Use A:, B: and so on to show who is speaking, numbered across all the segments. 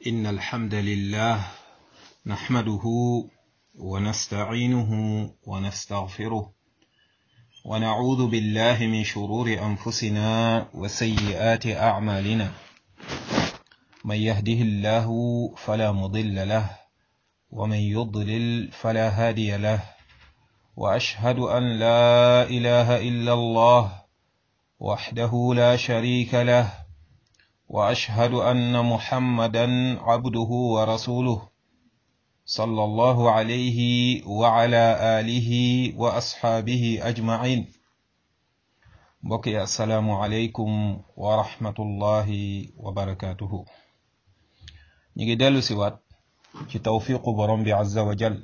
A: إن الحمد لله نحمده ونستعينه ونستغفره ونعوذ بالله من شرور أنفسنا وسيئات أعمالنا من يهده الله فلا مضل له ومن يضلل فلا هادي له وأشهد أن لا إله إلا الله وحده لا شريك له واشهد ان محمدا عبده ورسوله صلى الله عليه وعلى اله واصحابه اجمعين بقي السلام عليكم ورحمه الله وبركاته نيجي دلو سيوات ci tawfiqu borom bi azza wa jal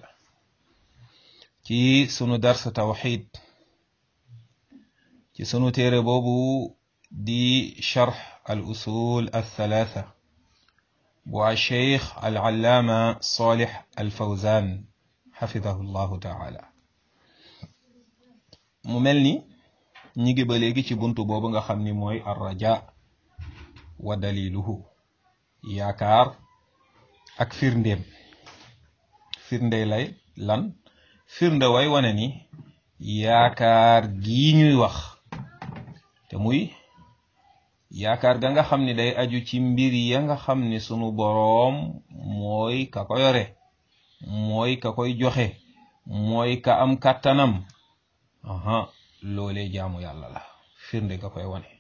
A: ci sunu dars tawxid ci sunu téere boobu di sharx al usul althalatha bu alcheikh alallaama salih alfawzan xafidahu llahu taala mu mel ni ñi ngi ba léegi ci buntu boobu nga xam ni mooy arraja wa daliluhu yaakaar ak firndéem firnde lay lan firnde way wane ni yaakaar gii ñuy wax te muy yaakaar ga nga xam ni day aju ci mbir ya nga xam ni sunu boroom mooy ka ko yore mooy ka koy joxe mooy ka am kàttanam aha loolee jaamu yàlla la firnde ga koy wane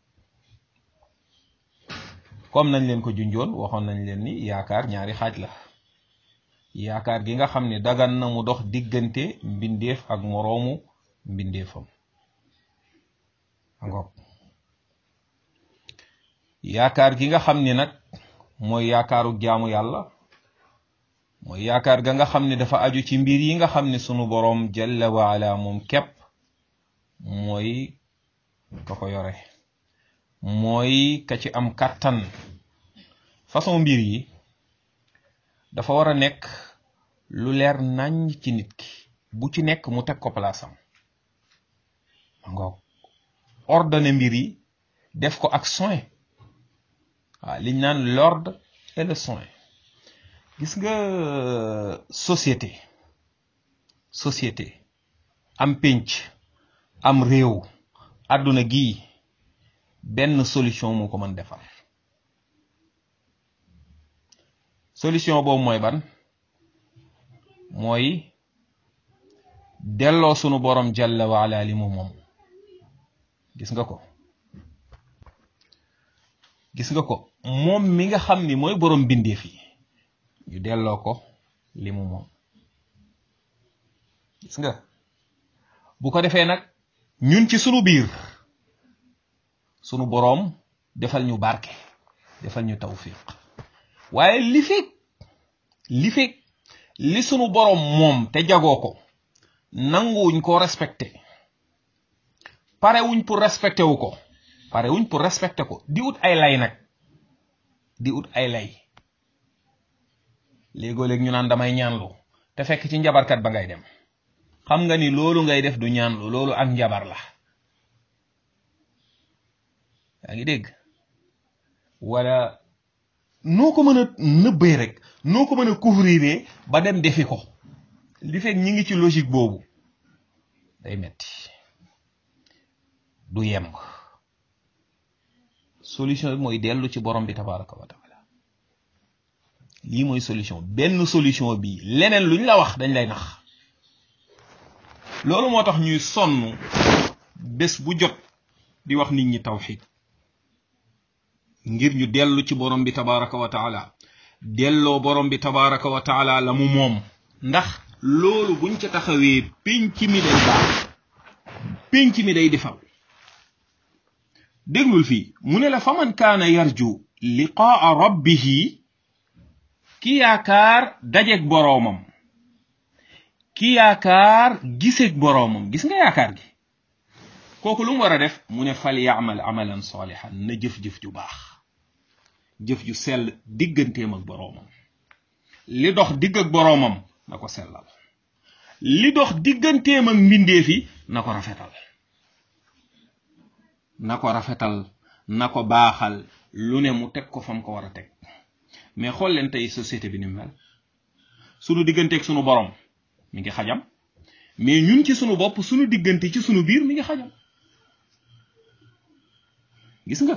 A: comme nañ leen ko junjoon waxoon nañ leen ni yaakaar ñaari xaaj la yaakaar gi nga xam ni dagan na mu dox diggante mbindeef ak moroomu mbindeefam ngoog yaakaar gi nga xam ni nag mooy yaakaaru jaamu yàlla mooy yaakaar ga nga xam ni dafa aju ci mbir yi nga xam ni sunu boroom jalla waala moom képp mooy ka ko yore mooy ka ci am kàttan façon mbir yi dafa war a nekk lu leer nañ ci nit ki bu ci nekk mu teg ko palaasam ngoog ordonné mbir yi def ko ak soin waaw liñ naan l'ordre et le soin gis nga société société am pénc am réew àdduna gii benn solution moo ko mën defar solution boobu mooy ban mooy delloo sunu borom jalla waala li mu moom gis nga ko gis nga ko moom mi nga xam ni mooy borom bindeef yi ñu delloo ko li mu moom gis nga bu ko defee nag ñun ci sunu biir sunu boroom defal ñu barke defal ñu tawfiq waaye li fekk li fekk li sunu boroom moom te jagoo ko nanguwuñ ko respecté parewuñ pour respecté wu ko parewuñ pour respecté ko di ut ay lay nag di ut ay lay léegoo-léeg ñu naan damay ñaanlu te fekk ci njabarkat ba ngay dem xam nga ni loolu ngay def du ñaanlu loolu ak njabar la yaa ngi dégg wala noo ko mën a nëbbee rek noo ko mën a couvrir ba dem defi ko li fekk ñi ngi ci logique boobu day metti du yemb solution bi mooy dellu ci borom bi tabaraka wa taala lii mooy solution benn solution bi leneen luñ la wax dañ lay nax loolu moo tax ñuy sonn bés bu jot di wax nit ñi tawxid ngir ñu dellu ci borom bi tabaraka wa taala delloo borom bi tabaraka wa taala la mu moom ndax loolu buñ ca taxawee pénc mi day baax pénc mi day defal déglul fii mu ne la faman kaana yarju liqaa rabbihi ki yaakaar dajeeg boroomam ki yaakaar giseeg boroomam gis nga yaakaar gi kooku lu mu war a def mu ne fal yaamal amalan salihan na jëf-jëf ju baax jëf ju sell digganteem ak boroomam li dox digg ak boroomam na ko sellal li dox digganteem ak mbindeef yi na ko rafetal na ko rafetal na ko baaxal lu ne mu teg ko fam ko war a teg mais xool leen tey société bi ni mel sunu digganteeg sunu borom mi ngi xajam mais ñun ci sunu bopp sunu diggante ci sunu biir mi ngi xajam gis nga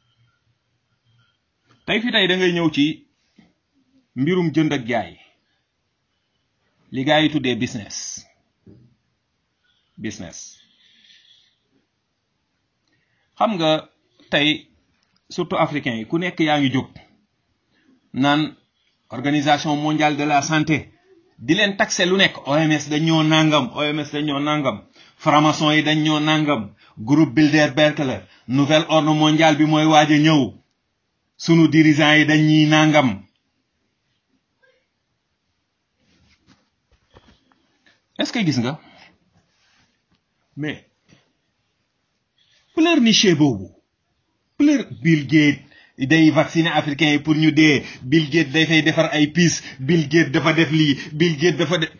A: tey fi tey da ngay ñëw ci mbirum jënd ak jaay li gaa yi tuddee business business xam nga tey surtout africain yi ku nekk yaa ngi jóg naan organisation mondiale de la santé di leen taxé lu nekk OMS dañ ñoo nangam OMS dañ ñoo nangam franc-maçon yi dañ ñoo nangam groupe Bilderberg la nouvel ordre mondial bi mooy waaj a ñëw sunu dirigeants yi dañ ñuy nangam est-ce que gis nga mais pleurnicher boobu pleur Bill Gates day vacciner africain yi pour ñu dee Bill Gates day fay defar ay piis Bill Gates dafa def lii Bill Gates dafa def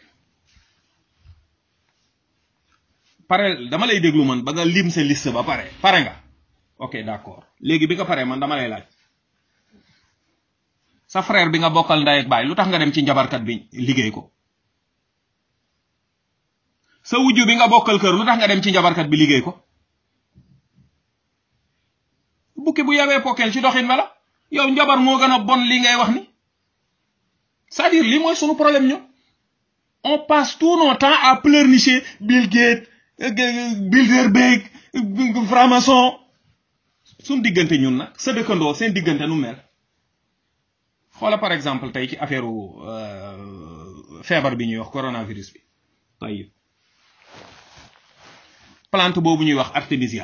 A: pare dama lay déglu man ba nga lim sa liste ba pare pare nga ok d'accord léegi bi nga pare man dama lay laaj sa frère bi nga bokkal ndey ak baay lu tax nga dem ci njabarkat bi liggéey ko sa wujju bi nga bokkal kër lu tax nga dem ci njabarkat bi liggéey ko bukki bu yabee pokkeel ci doxin wala yow njabar moo gën a bon li ngay wax ni c'est-à-dire lii mooy sunu problème ñu on passe tout notre temps à pleurnicher Bill Gates Bilderberg franc-maçon suñ diggante ñun nag sa dëkkandoo seen diggante nu mel xoola par exemple tey ci affaire feebar bi ñuy wax coronavirus bi tey plante boobu ñuy wax artémisia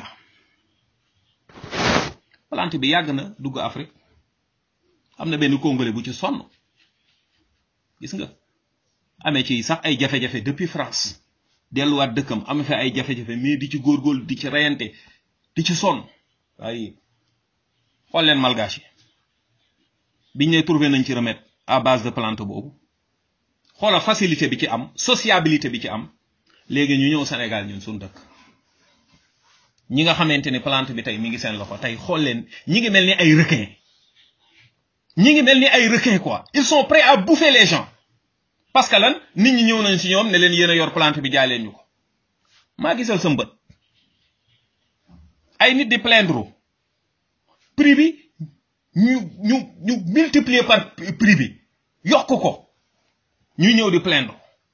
A: plante bi yàgg na dugg Afrique am na benn congolais bu ci sonn gis nga amee ci sax ay jafe-jafe depuis France delluwaat dëkkam am fa ay jafe-jafe mais di ci góorgóorlu di ci reyante di ci sonn waaye xool leen malgache yi biñ ne trouvé nañ ci remède à base de plante boobu xoola facilité bi ci am sociabilité bi ci am léegi ñu ñëw Sénégal ñun suñu dëkk ñi nga xamante ni plante bi tey mi ngi seen loxo tey xool leen ñi ngi mel ni ay requin ñi ngi mel ni ay requin quoi ils sont prêts à bouffer les gens parce que lan nit ñi ñëw nañ si ñoom ne leen yéen a yor plante bi jaay leen ñu ko maa gisal sa mbët ay nit di plaindre prix bi ñu ñu ñu multiplier par prix bi yokk ko ñu ñëw di plaindre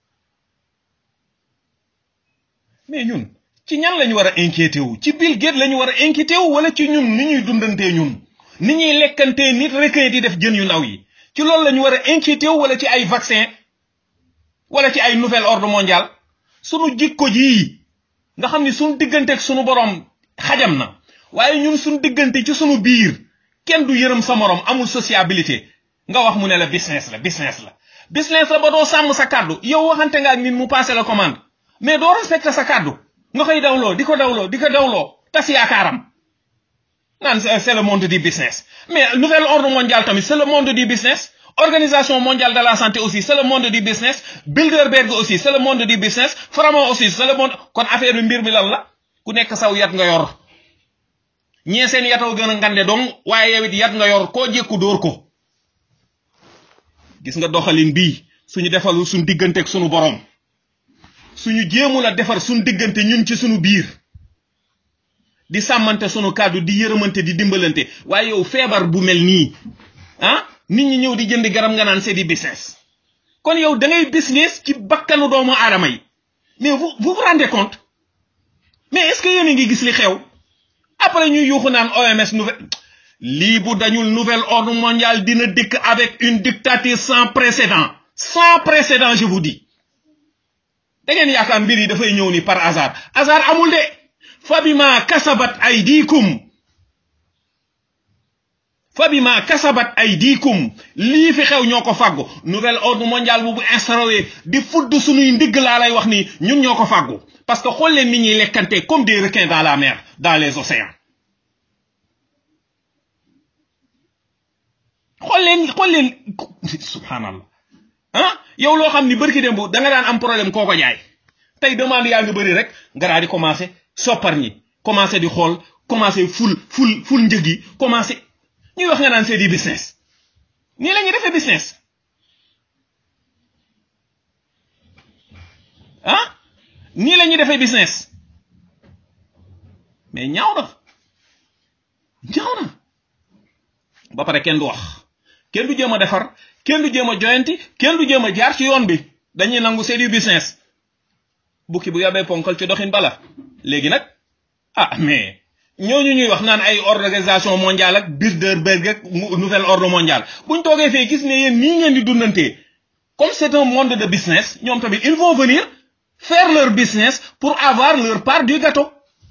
A: mais ñun ci ñan lañu war a inquiété wu ci Bill Gates lañu war a inquiété wu wala ci ñun ni ñuy dundantee ñun ni ñuy lekkantee nit requin di def jën yu ndaw yi ci loolu lañu war a inquiété wu wala ci ay vaccin wala ci ay nouvel ordre mondial sunu jikko jii nga xam ni sunu diggante ak sunu borom xajam na waaye ñun sunu diggante ci sunu biir kenn du yërëm sa morom amul sociabilité nga wax mu ne la business la business la business la ba doo sàmm sa kàddu yow waxante nga ak nit mu passé la commande mais doo respecté sa kàddu nga koy dawloo di ko dawloo di ko dawloo tas yaakaaram naan c'est le monde du business mais nouvel ordre mondial tamit c'est le monde du business organisation mondiale de la santé aussi c'est le monde du business Bilderberg aussi c'est le monde du business Framo aussi c'est le monde kon affaire bi mbir mi lan la ku nekk saw yat nga yor ñee seen yataw gën a ngande dong waaye yow it yat nga yor koo jékku dóor ko gis nga doxalin bii suñu defalu suñu diggante ak suñu borom suñu jéemul a defar suñu diggante ñun ci suñu biir di sàmmante suñu kàddu di yërëmante di dimbalante waaye yow feebar bu mel nii ah nit ñi ñëw di jënd garab nga naan c'est du business kon yow da ngay business ci bakkanu doomu aadama yi mais vous vous vous rendez compte mais est-ce que yéen a ngi gis li xew après ñu yuuxu naan OMS nouvelle lii bu dañul nouvel ordre mondial dina dikk avec une dictature sans précédent sans précédent je vous dis da ngeen yaakaar mbir yi dafay ñëw ni par hasard hasard amul de fabima kasabat aydikum fabima kasabat aydikum lii fi xew ñoo ko fàggu nouvel ordre mondial bu bu instauré di fudd suñuy ndigg laa lay wax ni ñun ñoo ko fàggu parce que xool leen nit ñuy lekkante comme des requins dans la mer dans les océans xool leen xool leen subhanallah ah yow loo xam ni bërki démb da nga daan am problème koo ko jaay tey demande yaa ngi bëri rek nga daal di commencé soppar ñi commencé di xool commencé ful ful ful njëg yi commencé ñuy wax nga naan c'est du business nii la ñuy defee business ah nii la ñuy defee business mais ñaaw na ñaaw na ba pare kenn du wax kenn du jéem a defar kenn du jéem a joyanti kenn du jéem a jaar ci yoon bi dañuy nangu c'est du business bukki bu yabee ponkal ci doxin bala léegi nag ah mais ñooñu ñuy wax naan ay organisation mondiale ak Bilderberg ak nouvel ordre mondial buñ toogee fee gis ne yéen nii ngeen di dundantee comme c'est un monde de business ñoom tamit ils vont venir faire leur business pour avoir leur part du gâteau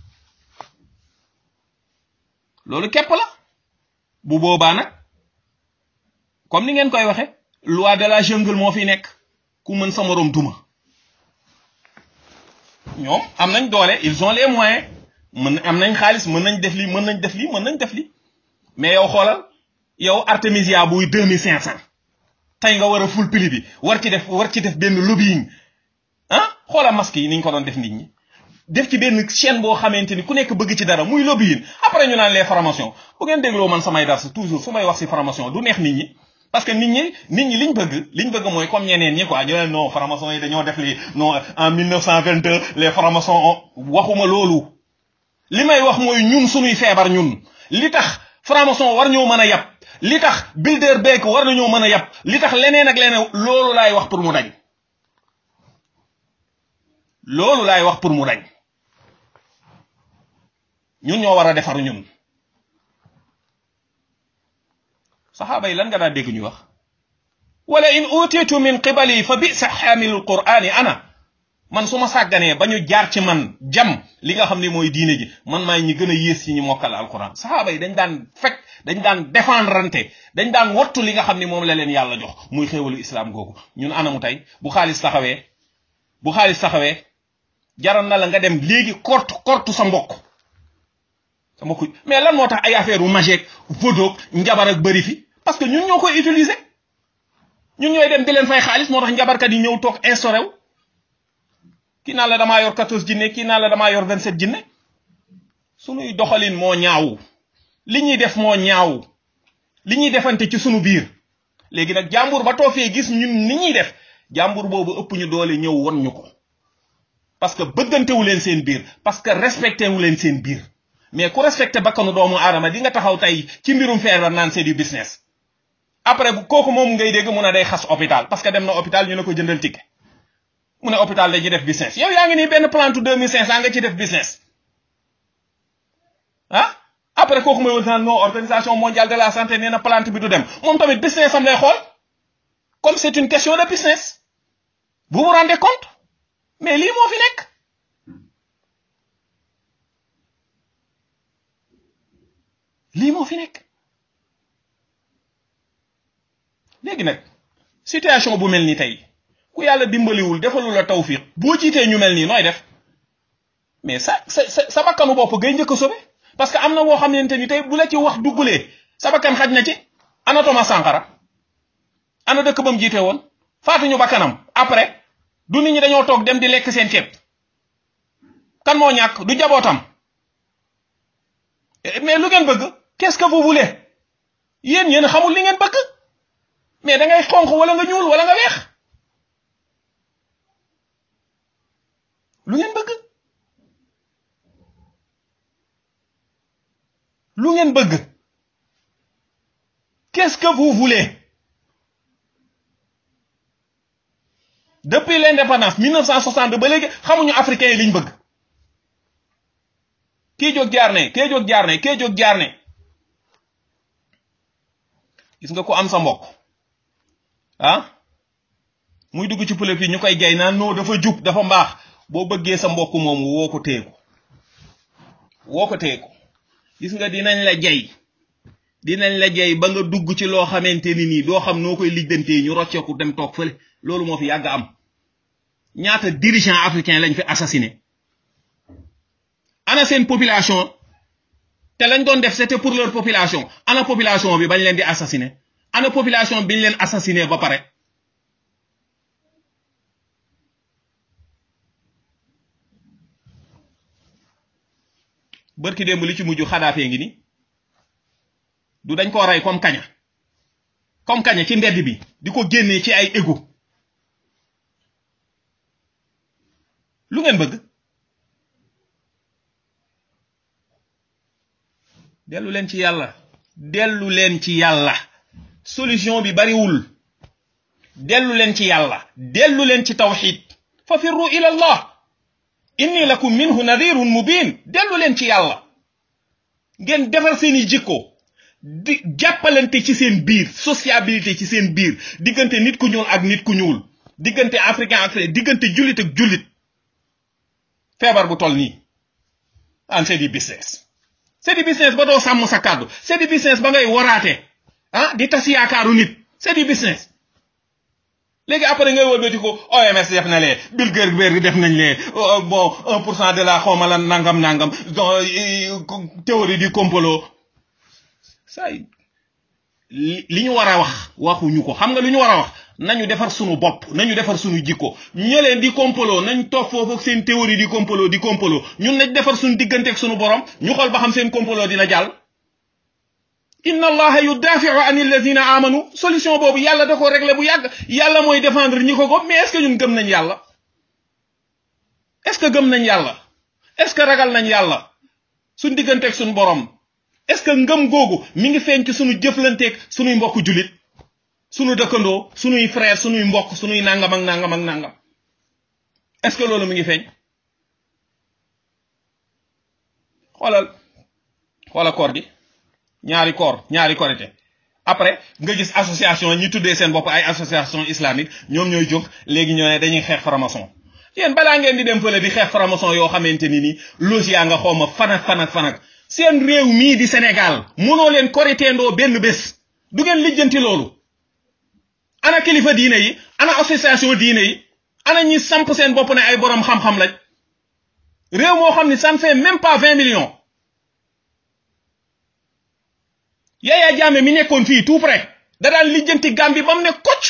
A: loolu képp la bu boobaa nag comme ni ngeen koy waxe loi de la jungle moo fi nekk ku mën sa moroom duma ñoom am nañ doole ils ont les moyens mën am nañ xaalis mën nañ def lii mën nañ def lii mën nañ def lii mais yow xoolal yow Artemisia buy deux mille cinq cent tey nga war a ful prix bi war ci def war ci def benn lobbying ah xoolal masque yi ni ñu ko doon def nit ñi def ci benn chaîne boo xamante ni ku nekk bëgg ci dara muy lobbying après ñu naan les formations bu ngeen dégloo man samay dars toujours su may wax si formation du neex nit ñi parce que nit ñi nit ñi liñ bëgg liñ bëgg mooy comme ñeneen ñi quoi ñu ne non formation yi dañoo def lii non en 1922 les formations waxuma loolu li may wax mooy ñun suñuy feebar ñun li tax formation war ñoo mën a yab li tax Bilderberg war nañoo mën a yab li tax leneen ak leneen loolu laay wax pour mu dañ loolu laay wax pour mu dañ ñun ñoo war a defar ñun saxaaba yi lan nga daan dégg ñu wax wala in utitu min qibali fa bisa xaamilul qur'ani ana man su ma sàgganee ba ñu jaar ci man jam li nga xam ne mooy diine ji man maay ñi gën a yées ci ñi mokkal alquran saxaaba yi dañ daan fekk dañ daan défendrante dañ daan wattu li nga xam ne moom la leen yàlla jox muy xéewalu islam googu ñun anamu tey bu xaalis taxawee bu xaalis taxawee jaral na la nga dem léegi kortu kortu sa mbokk sa mbokk mais lan moo tax ay affaire u mageek vodoog njabar ak bëri fi parce que ñun ñoo koy utiliser ñun ñooy dem di leen fay xaalis moo tax njabarkat yi ñëw toog instauré wu kii naan la damaa yor 14 jinne kii naan la damaa yor 27 jinne sunuy doxalin moo ñaaw li ñuy def moo ñaaw li ñuy defante ci sunu biir léegi nag jàmbur ba toofee gis ñun ni ñuy def jàmbur boobu ëpp ñu doole ñëw won ñu ko parce que bëggantewu leen seen biir parce que respecté wu leen seen biir mais ku respecté bakkanu doomu aadama di nga taxaw tey ci mbirum feebar naan c'est du business après kooku moom ngay dégg mun a day xas hôpital parce que dem na hôpital ñu ne ko jëndal ticket mu ne hôpital dañuy def business yow yaa ngi nii benn plante deux mille cinq cent nga ci def business ah après kooku mooy wër naan non organisation mondiale de la santé nee na plante bi du dem moom tamit business am lay xool comme c'est une question de business vous vous rendez compte mais lii moo fi nekk lii moo fi nekk léegi nag situation bu mel ni tey ku yàlla dimbaliwul defalu la tawfiq boo jiitee ñu mel nii nooy def mais sa sa sa sa bakkanu bopp ngay njëkk a sobe parce que am na boo xamante ni tey bu la ci wax duggulee sa bakkan xaj na ci ana Thomas Sankara ana dëkk ba mu jiite woon faatuñu bakkanam après du nit ñi dañoo toog dem di lekk seen ceeb kan moo ñàkk du jabootam mais lu ngeen bëgg qu'est-ce que vous voulez yéen yéen xamul li ngeen bëgg mais da ngay xonq wala nga ñuul wala nga weex lu ngeen bëgg lu ngeen bëgg qu'est-ce que vous voulez depuis l'indépendance 1962 ba léegi xamuñu africains yi liñ bëgg kii jóg jaar ne kii jóg jaar ne kii jóg jaar ne gis nga ko am sa mbokk ah muy dugg ci pëlëb yi ñu koy jay naan non dafa jub dafa mbaax boo bëggee sa mbokk moomu woo ko teeku woo ko teeku gis nga dinañ la jay dinañ la jay ba nga dugg ci loo xamante ni nii doo xam noo koy lijjantee ñu rocceeku dem toog fële loolu moo fi yàgg am ñaata dirigeant africain lañ fi assassiné ana seen population te lañ doon def c'était pour leur population ana population bi bañ leen di assassiné ana population biñ leen assassiné ba pare bërki démb li ci mujj xadaafee ngi ni du dañ koo rey comme kaña comme kaña ci mbedd bi di ko génnee ci ay égo lu ngeen bëgg dellu leen ci yàlla dellu leen ci yàlla solution bi bariwul dellu leen ci yàlla dellu leen ci tawxid fa firru ila allah inni lakum minhu nadirun mubin dellu leen ci yàlla ngeen defar seeni jikko di jàppalante ci seen biir sociabilité ci seen biir diggante nit ku ñuul ak nit ku ñuul diggante africain ak diggante jullit ak jullit feebar bu toll nii an c'est du business c'est du business ba doo sàmm sa kàddu c'est du business ba ngay waraate ah di tas yaakaaru nit c'est du business léegi après ngay wëlbati ko OMS def na lee Bill Gates def nañ lee bon un pour cent de la xawma la nangam nangam théorie du complot say li ñu war a wax waxuñu ko xam nga lu ñu war a wax nañu defar sunu bopp nañu defar sunu jikko ñeleen di complot nañ toog foofu ak seen théorie di complot di complot ñun nañ defar sunu diggante ak sunu borom ñu xool ba xam seen complot dina jàll inna allaha yudafiu an alladina amanu solution boobu yàlla da ko réglé bu yàgg yàlla mooy défendre ñi ko gëm mais est ce que ñun gëm nañ yàlla est ce que gëm nañ yàlla est ce que ragal nañ yàlla suñ digganteeg suñ borom est ce que ngëm googu mi ngi feeñ ci suñu jëflanteeg suñuy mbokk julit suñu dëkkandoo suñuy frère suñuy mbokk suñuy nangam ak nangam ak nangam est ce que loolu mi ngi feeñ xoolal xoolal koor gi ñaari koor ñaari korité après nga gis association ñi tuddee seen bopp ay association islamique ñoom ñooy jóg léegi ñoo ne dañuy xeex franc-maçon yéen balaa ngeen di dem fële di xeex franc-maçon yoo xamante ni ni losia nga xawma fanak fanak fanak seen réew mii di Sénégal mënoo leen koriteendoo benn bés du ngeen lijjanti loolu ana kilifa diine yi ana association diine yi ana ñi samp seen bopp ne ay borom xam-xam lañ réew moo xam ni ça ne fait même pas vingt millions Yaya Jammeh mi nekkoon fii tout près da daan lijjanti Gambie ba mu ne kocc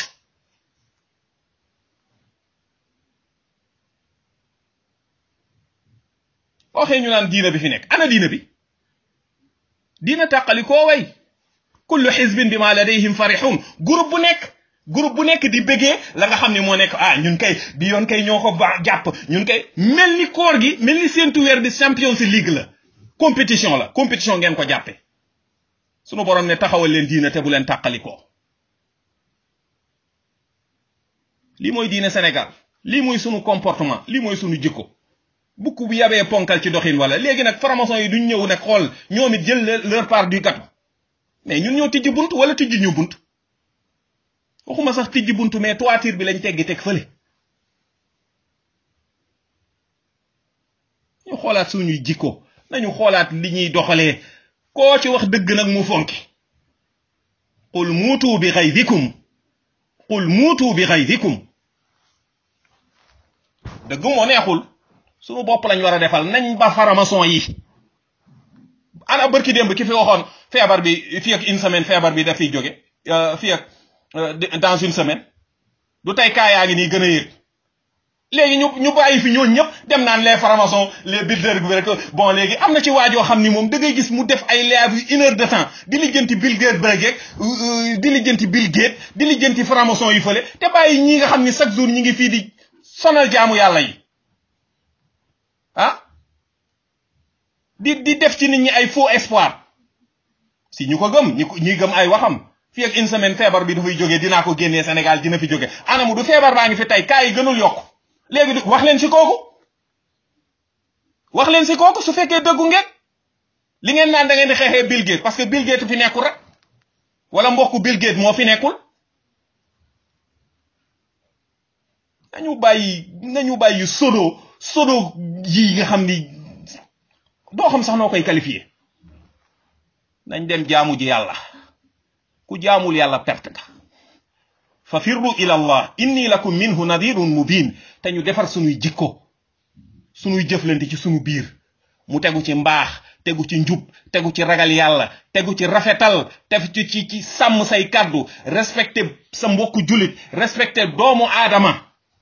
A: waxee ñu naan diina bi fi nekk ana diina bi diina tàqali koo way kullu xisbin bi ma ladayhim farixun groupe bu nekk groupe bu nekk di bëggee la nga xam ne moo nekk ah ñun kay bi yoon kay ñoo ko ba jàpp ñun kay mel ni koor gi mel ni seentu weer bi Champions League la compétition la compétition ngeen ko jàppe sunu borom ne taxawal leen diina te bu leen tàqalikoo lii mooy diine Sénégal lii mooy sunu comportement lii mooy sunu jikko bukk bu yabee ponkal ci doxin wala léegi nag franc-maçon yi duñ ñëw nag xool ñoom it jël leur part du gâteau mais ñun ñoo tijji bunt wala tijji ñu bunt waxuma sax tijji bunt mais toiture bi lañ teggi teg fële ñu xoolaat suñuy jikko nañu xoolaat li ñuy doxalee koo ci wax dëgg nag mu fonki qul muutu bi xaydikum qul muutu bi xaydikum dëgg moo neexul suñu bopp lañ war a defal nañ ba faramason yi ana bërki démb ki fi waxoon feebar bi fii ak une semaine feebar bi daf fiy jóge fii ak dans une semaine du tey kaa yaa ngi nii gën a yéeg léegi ñu ñu bàyyi fi ñooñu ñëpp dem naan les francs-maçons les builders bi rek bon léegi am na ci waajoo xam ni moom da ngay gis mu def ay live une heure de temps di lijjanti Bill Gates bregeeg di lijjanti Bill Gates di lijjanti franc-maçon yi fële te bàyyi ñi nga xam ni chaque jour ñi ngi fii di sonal jaamu yàlla yi ah di di def ci nit ñi ay faux espoir si ñu ko gëm ñi ko ñi gëm ay waxam fii ak une semaine feebar bi dafay jógee dinaa ko génnee Sénégal dina fi jóge anamu du feebar baa ngi fi tey kaa yi gënul yokk léegi wax leen si kooku wax leen si kooku su fekkee dëggu ngeen li ngeen naan da ngeen di xeexee Bill Gates parce que Bill Gates fi nekkul rek wala mbokku Bill Gates moo fi nekkul nañu bàyyi nañu bàyyi sodo sodo yi nga xam ni doo xam sax noo koy qualifié nañ dem jaamu ji yàlla ku jaamul yàlla perte nga fa firru ila allah inni lakum minhu nadirun mubin te ñu defar sunuy jikko sunuy jëflante ci sunu biir mu tegu ci mbaax tegu ci njub tegu ci ragal yàlla tegu ci rafetal tegu ci ci ci sàmm say kàddu respecté sa mbokku julit respecté doomu aadama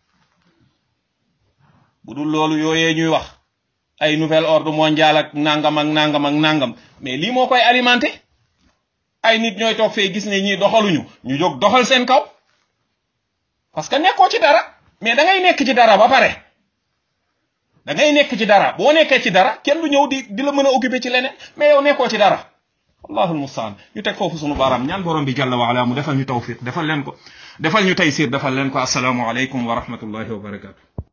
A: bu dul loolu yooyee ñuy wax ay nouvel ordre mondial ak nangam ak nangam ak nangam mais lii moo koy alimenté ay nit ñooy toog fee gis ne ñii doxaluñu ñu jóg doxal seen kaw parce que nekkoo ci dara mais da ngay nekk ci dara ba pare da ngay nekk ci dara boo nekkee ci dara kenn du ñëw di di la mën a occuper ci leneen mais yow nekkoo ci dara allahul mustaan ñu teg foofu sunu baaraam ñaan borom bi jalla wa ala mu defal ñu tawfiq defal leen ko defal ñu taysir defal leen ko asalaamu aleykum wa rahmatullahi wa barakatu